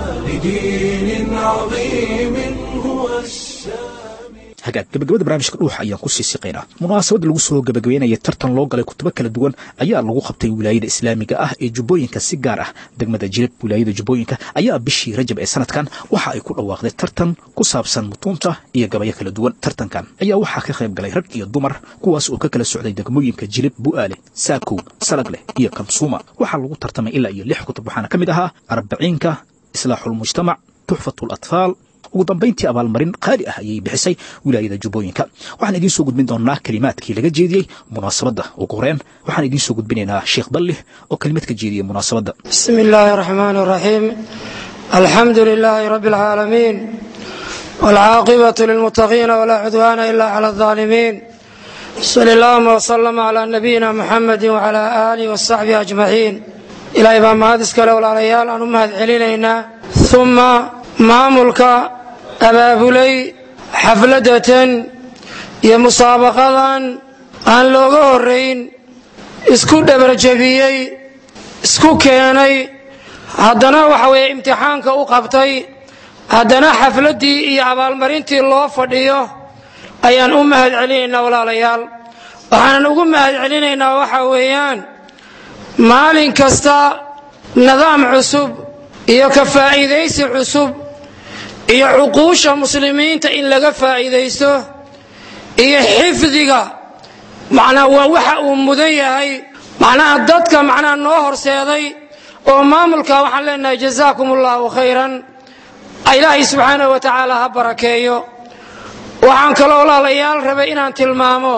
لدين عظيم هو السامي hagaag gabagabada barnaamijka dhuuxa ayaan ku sii siqaynaa munaasabad lagu soo gabagabeynaya tartan loo galay kutubo kala duwan ayaa lagu qabtay wilaayada islaamiga ah ee jubbooyinka si gaar ah degmada jilib wilaayada jubbooyinka ayaa bishii rajab ee sanadkan waxa ay ku dhawaaqday tartan ku saabsan mutuunta iyo gabayo kala duwan tartankan ayaa waxaa ka qayb galay rag iyo dumar kuwaas oo ka kala socday degmooyinka jilib bu'aale saakow salagleh iyo kamsuuma waxaa lagu tartamay ilaa iyo lix kutub waxaana ka mid ahaa arbaciinka islaaxulmujtamac tuxfatu latfaal ugu dambayntii abaalmarin qaali ah ayay bixisay wilaayada jubbooyinka waxaan idiin soo gudbin doonaa kelimaadkii laga jeediyey munaasabadda ugu horeen waxaan idiin soo gudbinaynaa sheekh dallih oo kelimad ka jeediyey munaasabadda بسم الله الرحمن الرحيم الحمد لله رب العالمين والعاقبة للمتقين ولا عدوان إلا على الظالمين صلى اللهم وسلم على نبينا محمد وعلى آله وصحبه أجمعين إلهي بان مهدس كلا ولا ريال أن أمهد علينا ثم ماملك أبابلي حفلة يا مسابقة أن لوغو الرين اسكو دبر جبيي isku keenay haddana waxa weeye imtixaanka u qabtay haddana xafladdii iyo abaalmarintii loo fadhiyo ayaan u mahad celinaynaa walaalayaal waxaanan ugu mahad celinaynaa waxa weeyaan maalin kasta nidaam cusub iyo ka faa'iidaysi cusub iyo cuquusha muslimiinta in laga faa'iidaysto iyo xifdiga macnaa waa waxa uu mudan yahay macnaha dadka macnaha noo horseeday oo maamulka waxaan leenahay jazaakum allahu khayran ilaahay subxaanahu wa tacaala ha barakeeyo waxaan kaloo walaalayaal rabay inaan tilmaamo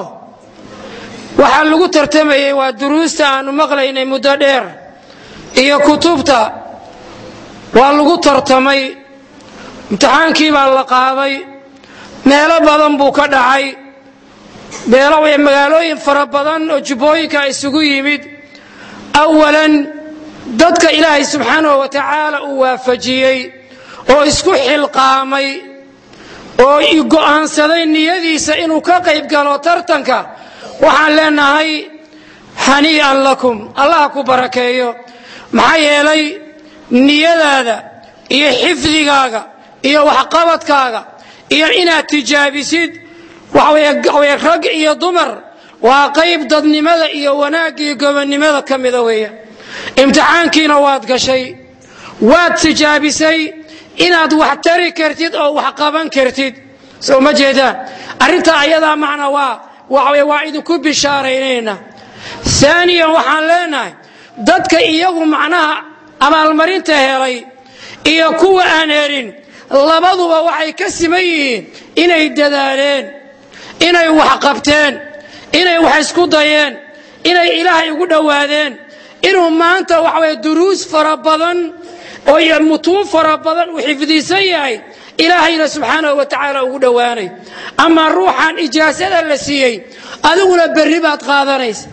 waxaa lagu tartamayey waa duruusta aanu maqlaynay muddo dheer iyo kutubta waa lagu tartamay imtixaankii baa la qaaday meelo badan buu ka dhacay beelo way magaalooyin fara badan oo jubbooyinka isugu yimid awalan dadka ilaahay subxaanahu wa tacaala uu waafajiyey oo isku xilqaamay oo go'aansaday niyadiisa inuu ka qayb galo tartanka waxaan leenahay hanii'an lakum allah ku barakeeyo maxaa yeelay niyadaada iyo xifdigaaga iyo waxqabadkaaga iyo inaad tijaabisid waxaweye rag iyo dumar waa qayb dadnimada iyo wanaagga iyo gobonnimada ka mida weeye imtixaankiina waad gashay waad tijaabisay inaad wax tari kartid oo wax qaban kartid soo ma jeedaan arrintaa ayadaa macna waa waxaweye waa idinku bishaaraynayna aaniyan waxaan leenahay dadka iyagu macnaha abaalmarinta helay iyo kuwa aan helin labaduba waxay ka siman yihiin inay dadaaleen inay wax qabteen inay wax isku dayeen inay ilaahay ugu dhowaadeen inuu maanta waxaweye duruus fara badan oo mutuun fara badan uu xifdisan yahay ilaahayna subxaanahu wa tacaala ugu dhowaanay ama ruuxan ijaasada la siiyey adiguna berri baad qaadanaysa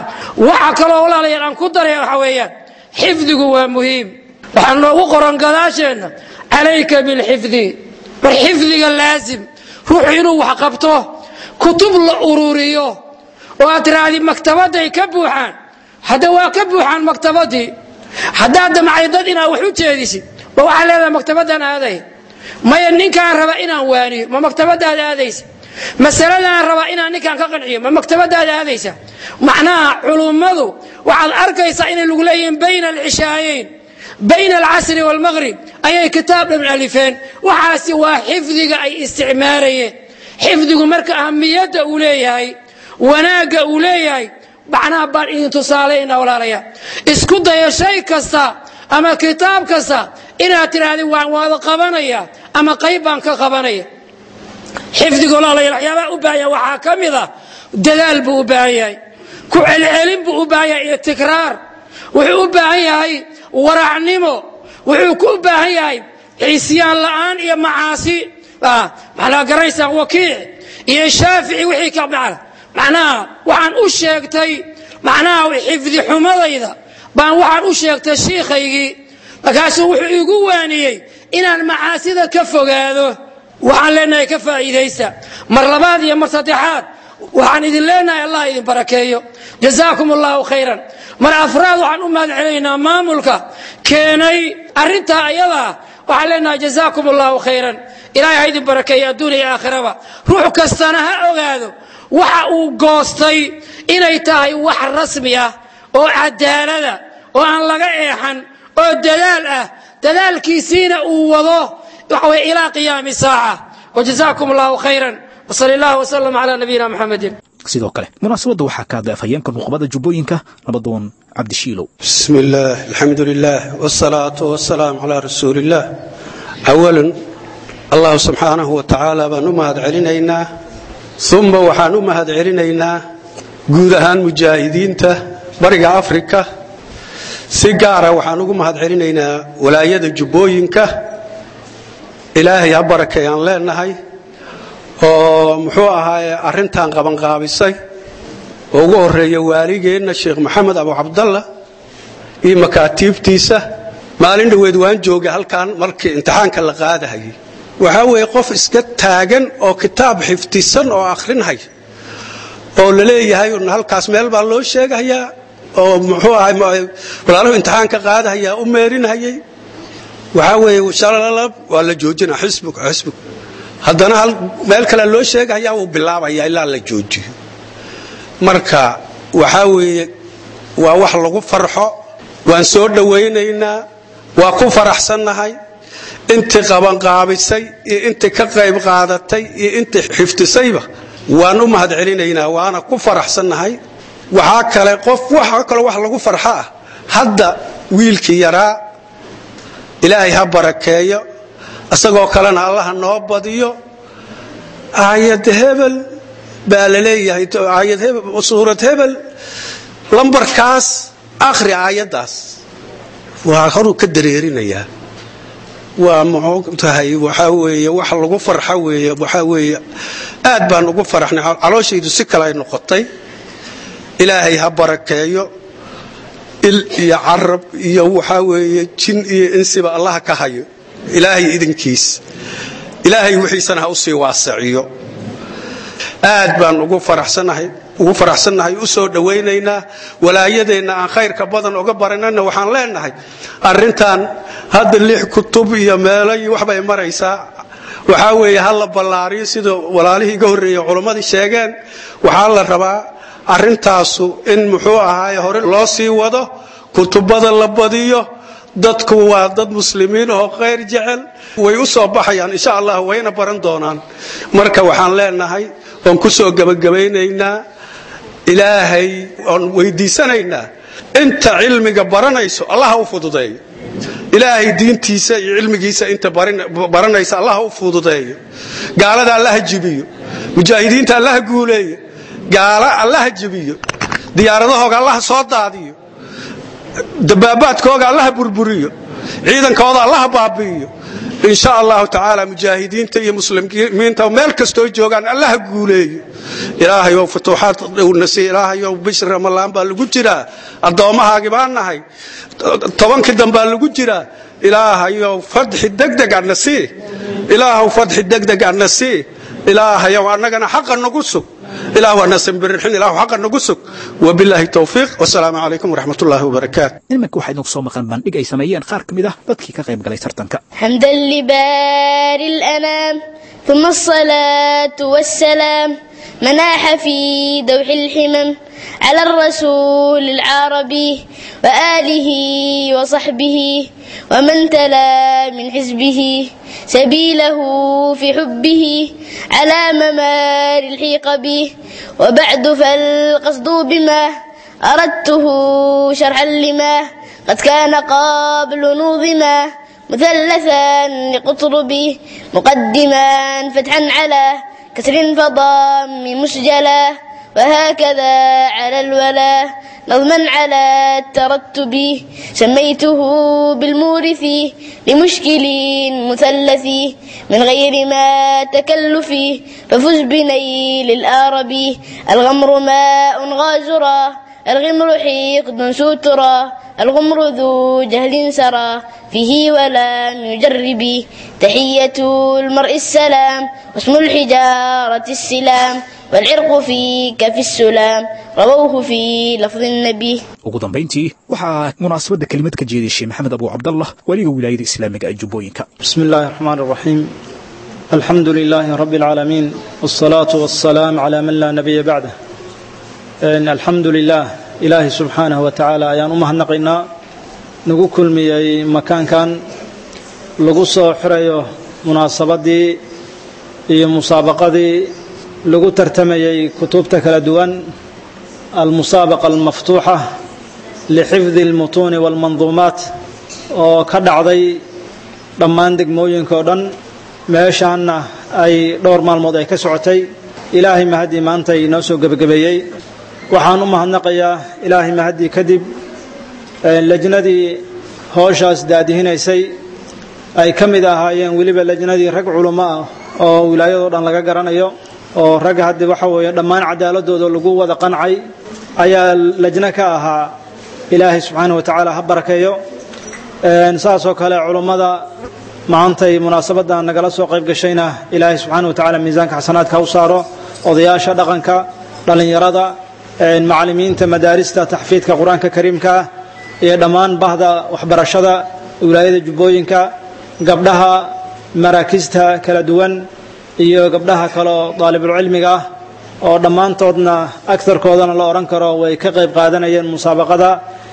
waxa kaloo walaalayaal aan ku daray waxa weeyaan xifdigu waa muhiim waxaa noogu qoran gadaasheenna calayka bilxifdi war xifdiga laasim ruuxu inuu wax qabto kutub la ururiyo oo aad tiraahdi maktabadday ka buuxaan hadda waa ka buuxaan maktabadii haddaad damcay dad inaad wax u jeedisid ma waxaa leedahay maktabadaan aaday maya ninkaan raba inaan waaniyo ma maktabadaad aadaysa masaladaan rabaa inaan ninkaan ka qanciyo ma maktabadaad aadaysa macnaha culummadu waxaad arkaysaa inay lagu leeyihiin bayna alcishaayeyn bayna alcasri waalmaqrib ayay kitaab dhan alifeen waxaasi waa xifdiga ay isticmaalayeen xifdigu marka ahamiyadda uu leeyahay wanaagga uu leeyahay macnaha baan idin tusaalayna walaalaya isku daya shay kasta ama kitaab kasta inaad tidhaahdi waan waada qabanaya ama qayb baan ka qabanaya xifdiga walaalayaal waxyaabaha u baahan yahay waxaa ka mid a dadaal buu u baahan yahay ku celcelin buu u baahan yahay iyo tikraar wuxuu u baahan yahay waracnimo wuxuu ku u baahan yahay ciisyaan la'aan iyo macaasi maxaa garanaysaan wakiic iyo shaafici wixii ka macna macnaha waxaan u sheegtay macnaha xifdi xumadayda baan waxaan u sheegtay shiikhaygii markaasuu wuxuu igu waaniyey inaan macaasida ka fogaado waxaan leenahay ka faa'iidaysta mar labaad iyo mar saddexaad waxaan idin leenahay allah idin barakeeyo jazaakum allahu khayran mar afraad waxaan u mahad celinaynaa maamulka keenay arrintaa ayadaa waxaan leenahay jazaakum allahu khayran ilahay ha idin barakeeyo adduun iyo aakhiraba ruux kastana ha ogaado waxa uu goostay inay tahay wax rasmi ah oo cadaalada oo aan laga eexan oo dadaal ah dadaalkiisiina uu wado waxa weye ilaa qiyaami saaca wajazaakum allahu khayran wsali allah wslam calaa nabiyina muxamedin sidoo kale munaasabadda waxaa ka hadlay afhayeenka nuqbada jubbooyinka nabadoon cabdishiilow بسم الله الحمد لله والصلاة والسلام على رسول الله أولا الله سبحانه وتعالى بان أمهد علينا ثم وحان أمهد علينا guud ahaan mujaahidiinta bariga afrika si gaara waxaan ugu mahad celinaynaa walaayada jubbooyinka ilaahay ha barakeeyaan leenahay oo muxuu ahaaye arrintan qabanqaabisay oo ugu horeeya waaligeenna sheekh maxamed abu cabdalla iyo makaatiibtiisa maalin dhoweed waan joogay halkan markii imtixaanka la qaadahayay waxaa weeye qof iska taagan oo kitaab xifdisan oo akhrinhay oo la leeyahay halkaas meel baa loo sheegahayaa oo muxuu ahay walaaluhu imtixaanka qaadahayaa u meerinhayay waxaa weeye shalalab waa la joojina xisbuk xisbuk haddana hal meel kale loo sheegahayaa wuu bilaabaya ilaa la joojiyo marka waxaa weeye waa wax lagu farxo waan soo dhowaynaynaa waa ku faraxsannahay intii qabanqaabisay iyo intii ka qayb qaadatay iyo intii xifdisayba waan u mahad celinaynaa waana ku faraxsannahay waxaa kale qof waxa kaloo wax lagu farxo ah hadda wiilkii yaraa ilaahay ha barakeeyo isagoo kalena allaha noo badiyo aayad hebel baa la leeyahay aayad hebel suurad hebel lambarkaas akhri aayaddaas waa horuu ka dareerinayaa waa muxuu tahay waxaa weeye wax lagu farxo weeye waxaa weeye aad baan ugu faraxnay calooshaydu si kale ay noqotay ilaahay ha barakeeyo il iyo carab iyo waxaa weeye jin iyo insiba allaha ka hayo ilaahay idinkiis ilaahay wixiisana ha u sii waasaciyo aad baan ugu faraxsanahay ugu faraxsannahay u soo dhowaynaynaa walaayadeenna aan khayrka badan oga baranana waxaan leenahay arrintan hadda lix kutub iyo meelo iyo waxbay maraysaa waxaa weeye ha la ballaariyo sida walaalihii iga horreeyey culammadii sheegeen waxaa la rabaa arrintaasu in muxuu ahaaye hore loo sii wado kutubada la badiyo dadku waa dad muslimiin oo khayr jecel way u soo baxayaan insha allah wayna baran doonaan marka waxaan leenahay oon ku soo gebagabaynaynaa ilaahay oon weydiisanaynaa inta cilmiga baranayso allah ha u fududeeyo ilaahay diintiisa iyo cilmigiisa inta baranaysa allah ha u fududeeyo gaalada allaha jibiyo mujaahidiinta allaha guuleeyo gaala allaha jibiyo diyaaradahooga allaha soo daadiyo dabaabaadkooga allaha burburiyo ciidankooda allaha baabi'iyo in sha allahu tacaala mujaahidiinta iyo muslimiinta meel kastoo joogaan allaha guuleeyo ilaahayow futuuxaad dhowna sii ilaahayow bishri ramalaan baa lagu jiraa addoommahaagi baan nahay tobankii dambaa lagu jiraa ilaahayow fadxi degdeg ana sii ilaahaw fadxi degdeg ana sii ilaahayow annagana xaqa nagu sug ilaah waana sanbirirxin ilahu xaqa nagu sug wabilaahi towfiiq wasalaamu calaykum waraxmat ullaahi wabarakaatu iminka waxaa idinku soo maqan bandhig ay sameeyeen qaar ka mid ah dadkii ka qayb galay tartanka حمدا لباري الأنام ثم الصلاة والسلام مناح في دوح الحمم على الرسول العربي وآله وصحبه ومن تلا من حزبه سبيله في حبه على ممار الحيق به وبعد فالقصد بما أردته شرحا لما قد كان قبل نوظما مثلثا لقطربه مقدما فتحا على كسر فضام مسجلا وهكذا على الولا نظما على الترتب سميته بالمورث لمشكل مثلث من غير ما تكلف ففز بنيل الآرب الغمر ماء غازرا الغمر حقد سترا الغمر ذو جهل سرى فيه ولم يجرب تحية المرء السلام واسم الحجارة السلام والعرق فيك في السلام رووه في لفظ النبي ugu dambayntii waxaa munaasabadda kelimad ka jeedishay maxamed abu cabdallah weliga wilaayada islaamiga ee jubbooyinka بسم الله الرحمن الرحيم الحمد لله رب العالمين والصلاة والسلام على من لا نبي بعده إن الحمد لله إلهي سبحانه وتعالى أيان أمها نقينا نقول كل مي مكان كان لقصة حرية مناسبة iyo musaabaqadii lagu tartamayay kutubta kala duwan almusaabaqa almaftuuxa lixifdi almutuuni walmanduumaat oo ka dhacday dhammaan degmooyinka oo dhan meeshaanna ay dhowr maalmood ay ka socotay ilaahay mahaddii maanta inoo soo gebagabeeyey waxaan u mahadnaqayaa ilaahay mahaddii kadib lajnadii hooshaas daadihinaysay ay ka mid ahaayeen weliba lajnadii rag culummo ah oo wilaayadoo dhan laga garanayo oo rag haddi waxa weeye dhammaan cadaaladooda lagu wada qancay ayaa lajno ka ahaa ilaahay subxaana wa tacaala ha barakeeyo saasoo kale culummada maantay munaasabaddan nagala soo qayb gashayna ilaahay subxaana wa tacaala miisaanka xasanaadka ha u saaro odayaasha dhaqanka dhallinyarada macallimiinta madaarista taxfiidka qur-aanka kariimka ah iyo dhammaan bahda waxbarashada wilaayada jubbooyinka gabdhaha maraakista kala duwan iyo gabdhaha kaleo daalibulcilmiga ah oo dhammaantoodna agtarkoodana la odhan karo way ka qayb qaadanayeen musaabaqada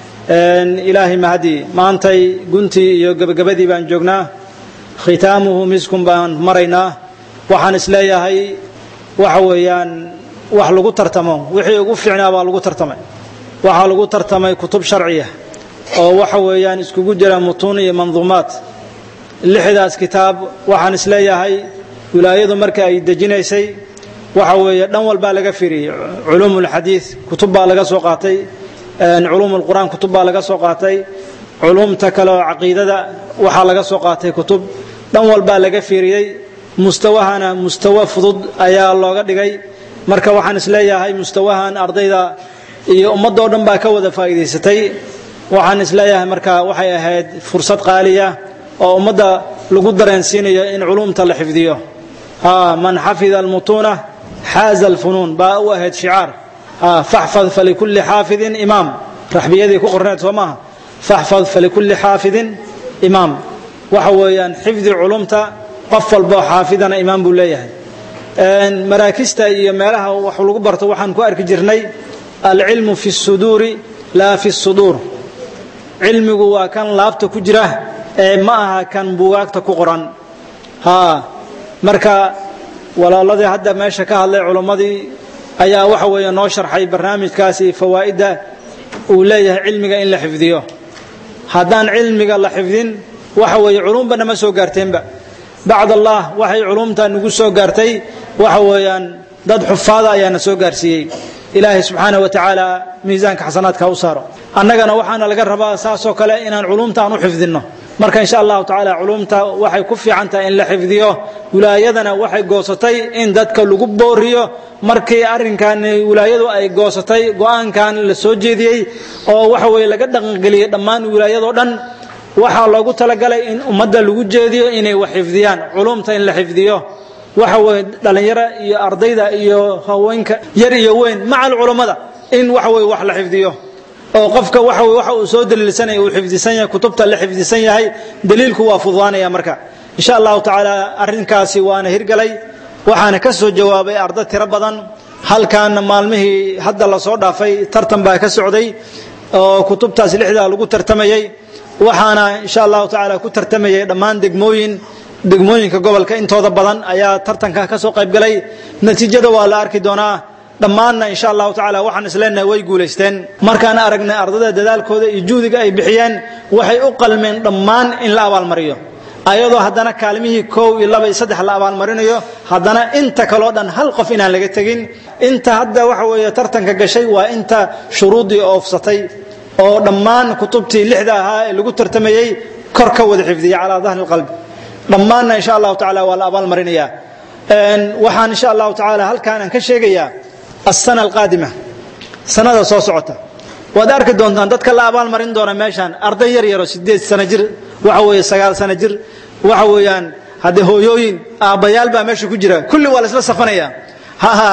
ilaahay mahadii maantay guntii iyo gebagabadii baan joognaa khitaamuhu miskun baan maraynaa waxaan isleeyahay waxa weeyaan wax lagu tartamo wixii ugu fiicnaa baa lagu tartamay waxaa lagu tartamay kutub sharciya oo waxa weeyaan iskugu jira mutuun iyo manduumaad lixdaas kitaab waxaan isleeyahay wilaayadu marka ay dejinaysay waxa weeye dhan walbaa laga firiyey culuum ulxadiid kutub baa laga soo qaatay culuum ulqur'aan kutub baa laga soo qaatay culuumta kale oo caqiidada waxaa laga soo qaatay kutub dhan walbaa laga fiiriyey mustawahana mustawo fudud ayaa looga dhigay marka waxaan isleeyahay mustawahan ardayda iyo ummadoo dhan baa ka wada faa'iidaysatay waxaan isleeyahay marka waxay ahayd fursad qaaliya oo ummadda lagu dareensiinayo in culumta la xifdiyo man xafida almutuuna xaaza alfunuun baa u ahayd shicaar faxfad falikulli xaafidin imaam raxbiyadii ku qorneed soo maaha faxfad falikulli xaafidin imaam waxa weeyaan xifdi culumta qof walboo xaafidana imaam buu leeyahay maraakista iyo meelaha wax lagu barto waxaan ku arki jirnay alcilmu fi suduuri laa fi suduur cilmigu waa kan laabta ku jira ee ma aha kan buugaagta ku qoran haa marka walaaladii hadda meesha ka hadlay culummadii ayaa waxa weeye noo sharxay barnaamijkaasi fawaa'idda uu leeyahay cilmiga in la xifdiyo haddaan cilmiga la xifdin waxa weeye culumba nama soo gaarteenba bacd allah waxay culumta nagu soo gaartay waxa weeyaan dad xufaada ayaa na soo gaarsiiyey ilaahay subxaanah wa tacaala miisaanka xasanaadka ha u saaro annagana waxaana laga rabaa saasoo kale inaan culumta aan u xifdinno marka insha allahu tacaala culumta waxay ku fiican tahay in la xifdiyo wilaayadana waxay goosatay in dadka lagu booriyo markii arrinkan wilaayadu ay goosatay go-aankan la soo jeediyey oo waxa weye laga dhaqangeliyey dhammaan wilaayadoo dhan waxaa loogu talagalay in ummadda lagu jeediyo inay wax xifdiyaan culumta in la xifdiyo waxa weye dhallinyaro iyo ardayda iyo haweenka yar iyo weyn macal culummada in waxa weye wax la xifdiyo oo qofka waxa weye waxa uu soo daliilsanaya uu xifdisan yahay kutubta la xifdisan yahay daliilku waa fududaanaya marka insha allahu tacaala arrinkaasi waana hirgalay waxaana ka soo jawaabay arday tiro badan halkan maalmihii hadda lasoo dhaafay tartan baa ka socday oo kutubtaas lixdaa lagu tartamayey waxaana insha allahu tacaala ku tartamayay dhammaan degmooyin degmooyinka gobolka intooda badan ayaa tartanka ka soo qaybgalay natiijada waa la arki doonaa dhammaanna insha allahu tacaala waxaan isleenahay way guulaysteen markaan aragnay ardada dadaalkooda iyo juhdiga ay bixiyeen waxay u qalmeen dhammaan in la abaalmariyo ayadoo haddana kaalmihii kow iyo laba iyo saddex la abaalmarinayo haddana inta kaloo dhan hal qof inaan laga tegin inta hadda waxa weeye tartanka gashay waa inta shuruuddii oofsatay oo dhammaan kutubtii lixda ahaa ee lagu tartamayey kor ka wada xifdiyay calaa dahri lqalbi dhammaanna insha allahu tacaala waa la abaalmarinayaa waxaan insha allahu tacaala halkaan aan ka sheegayaa asana alqaadima sanada soo socota waad arki doontaan dadka la abaalmarin doona meeshaan arday yar yaro sideed sano jir waxa weeye sagaal sano jir waxa weeyaan haddee hooyooyin aabbayaal baa meesha ku jira kulli waa la isla safanaya haha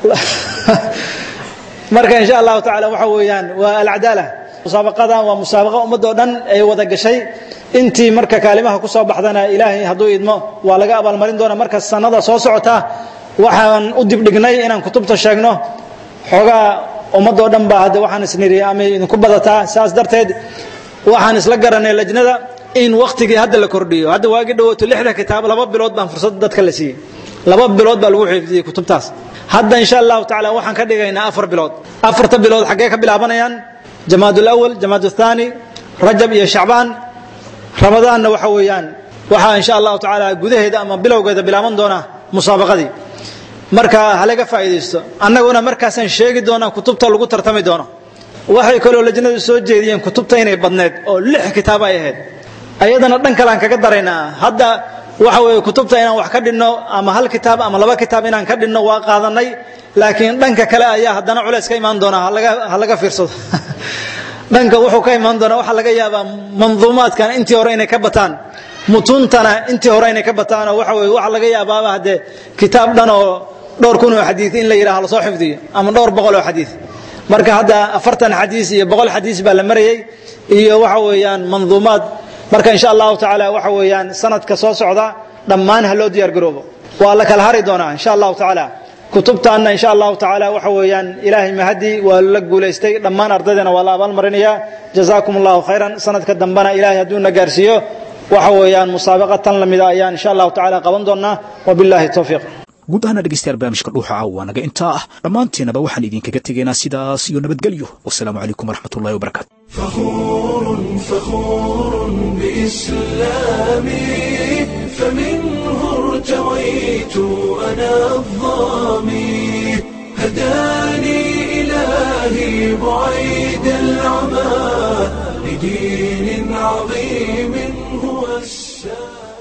marka insha allahu tacaala waxa weeyaan waa alcadaala musaabaqadan waa musaabaqa ummadoo dhan ay wada gashay intii marka kaalimaha ku soo baxdana ilaahay hadduu idmo waa laga abaalmarin doona marka sanada soo socota waxaan u dibdhignay inaan kutubta sheegno xoogaa ummadoo dhan baa hadde waxaan isniri amay idinku badataa saas darteed waxaan isla garanay lajnada in waktigii hadda la kordhiyo hadda waagi dhawaato lixda kitaab laba bilood baan fursad dadka la siiyey laba bilood baa lagu xifdiyey kutubtaas hadda insha allahu tacaala waxaan ka dhigaynaa afar bilood afarta bilood xaggee ka bilaabanayaan jamaad ulawal jamaad uthani rajab iyo shacbaan ramadaanna waxa weeyaan waxaa insha allahu tacaala gudaheeda ama bilowgeeda bilaaban doona musaabaqadii marka halaga faa'iidaysto annaguna markaasaan sheegi doonaa kutubta lagu tartami doono waxay kaloo lajnadu soo jeediyeen kutubta inay badneed oo lix kitaab ay ahayd ayadana dhan kale aan kaga daraynaa hadda waxa weeye kutubta inaan wax ka dhinno ama hal kitaab ama laba kitaab inaan ka dhinno waa qaadanay laakiin dhanka kale ayaa haddana culays ka imaan doona ha laga fiirsado dhanka wuxuu ka imaan doonaa waxaa laga yaabaa manduumaadkan intii hore inay ka bataan mutuuntana intii hore inay ka bataan oo waxa weye waxaa laga yaabaaba haddee kitaab dhan oo dhowr kun oo xadiid in la yidhaha lasoo xifdiyo ama dhowr boqol oo xadiid marka hadda afartan xadiis iyo boqol xadiis baa la marayey iyo waxa weeyaan manduumaad marka insha allahu tacaala waxa weeyaan sanadka soo socda dhammaan ha loo diyaar garoobo waa la kala hari doonaa insha allahu tacaala kutubtaanna insha allahu tacaala waxa weeyaan ilaahay mahadi waa la guulaystay dhammaan ardaydana waa la abaalmarinayaa jazaakum allahu khayran sanadka dambena ilaahay hadduu na gaarsiiyo waxa weeyaan musaabaqa tan lamida ayaan insha allahu tacaala qaban doonaa wabillahi towfiiq guud ahaana dhegeystayaal barnaamijka dhuuxa caawa naga intaa ah dhammaanteenaba waxaan idinkaga tegaynaa sidaas iyo nabadgelyo wasalaamu calaykum waraxmatullahi wabarakaatu فخور فخور بإسلامي فمنه ارتويت أنا الظامي هداني إلهي بعيد العمى لدين عظيم هو السلام